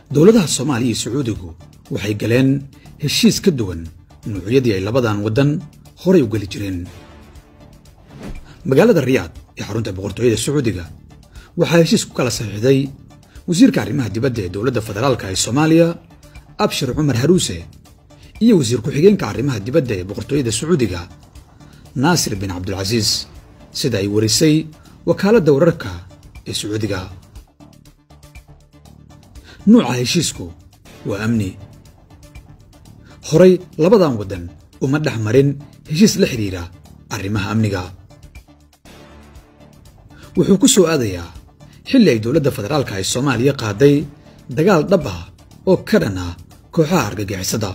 dowladaha soomaaliya iyo sacuudigu waxay galeen heshiis ka duwan nuucyadii ay labadan waddan horay u geli jireen magaalada riyaad ee xarunta boqortooyada sacuudiga waxaa heshiis ku kala saxiixday wasiirka arrimaha dibadda ee dowladda federaalka ee soomaaliya abshir cumar haruuse iyo wasiir ku-xigeenka arrimaha dibadda ee boqortooyada sacuudiga naasir bin cabdulcasiis sida ay warisay wakaaladda wararka ee sacuudiga nuuca heshiisku waa amni horay labadan waddan uma dhex marin heshiis la xidhiidha arrimaha amniga wuxuu ku soo aadayaa xilli ay dowladda federaalka ee soomaaliya qaaday dagaal dhab ah oo ka dhan ah kooxaha argagixisada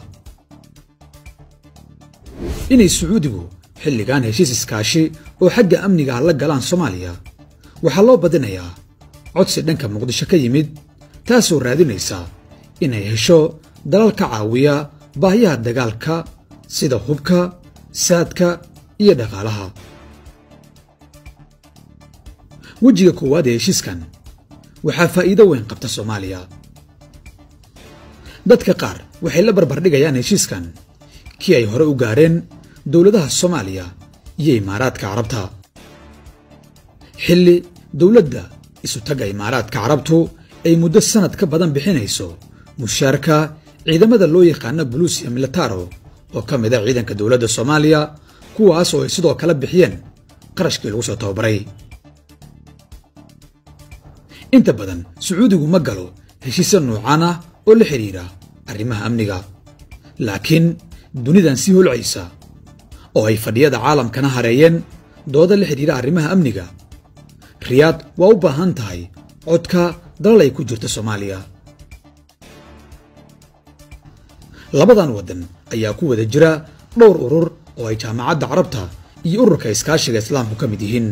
inay sacuudigu xilligan heshiis iskaashi oo xagga amniga ah la galaan soomaaliya waxaa loo badinayaa codsi dhanka muqdisho ka yimid taasoo raadinaysa inay hesho dalal ka caawiya baahiyaha dagaalka sida hubka saadka iyo dhaqaalaha wejiga koowaad ee heshiiskan waxaa faa'iido weyn qabta soomaaliya dadka qaar waxay la barbardhigayaan heshiiskan kii ay hore u gaareen dowladaha soomaaliya iyo imaaraadka carabta xilli dowladda isutagga imaaraadka carabtu ay muddo sannad ka badan bixinayso mushaarka ciidamada loo yaqaano buluusiya militaro oo ka mid a ciidanka dowladda soomaaliya kuwaas oo ay sidoo kale bixiyeen qarashkii lagu soo tababaray inta badan sacuudigu ma galo heshiisya nuucan ah oo la xidhiidha arrimaha amniga laakiin dunidan sii holcaysa oo ay fadhiyada caalamkana hareeyeen dooda la xidhiidha arrimaha amniga riyaad waa u baahan tahay codka dalal ay ku jirto soomaaliya labadan waddan ayaa ku wada jira dhowr urur oo ay jaamacadda carabta iyo ururka iskaashiga islaamku ka mid yihiin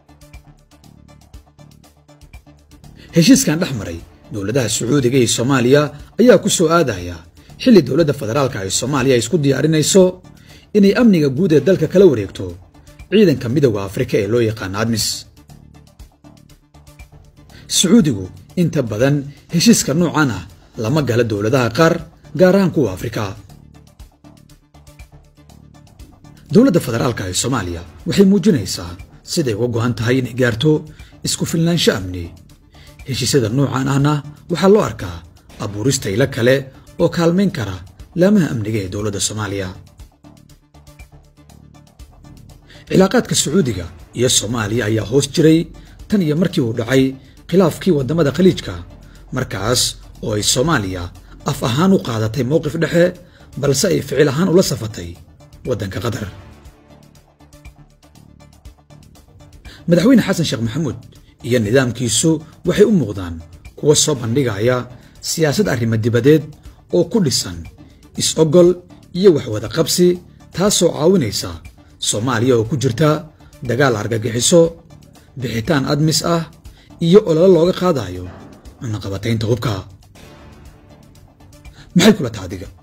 heshiiskan dhex maray dowladaha sacuudiga iyo soomaaliya ayaa ku soo aadaya xilli dowladda federaalka ee soomaaliya ay isku diyaarinayso inay amniga guud ee dalka kala wareegto ciidanka midowda afrika ee loo yaqaano admis sacuudigu inta badan heshiiska noocan ah lama gala dowladaha qaar gaar ahaan kuwa afrika dowladda federaalka ee soomaaliya waxay muujinaysaa siday uga go'an tahay inay gaarto isku filnaansho amni heshiisyada noocan ahna waxaa loo arkaa abuurista ilo kale oo kaalmayn kara laamaha amniga ee dowladda soomaaliya cilaaqaadka sacuudiga iyo soomaaliya ayaa hoos jiray tan iyo markii uu dhacay khilaafkii waddamada khaliijka markaas oo ay soomaaliya af ahaan u qaadatay mowqif dhexe balse ay ficil ahaan ula safatay waddanka qatar madaxweyne xasan sheekh maxamuud iyo nidaamkiisu waxay u muuqdaan kuwa soo bandhigaya siyaasad arrimo dibadeed oo ku dhisan is-ogol iyo waxwada qabsi taasoo caawinaysa soomaaliya oo ku jirta dagaal argagixiso bixitaan admis ah iyo ololo looga qaadayo cunaqabataynta hubka maxay kula taadiga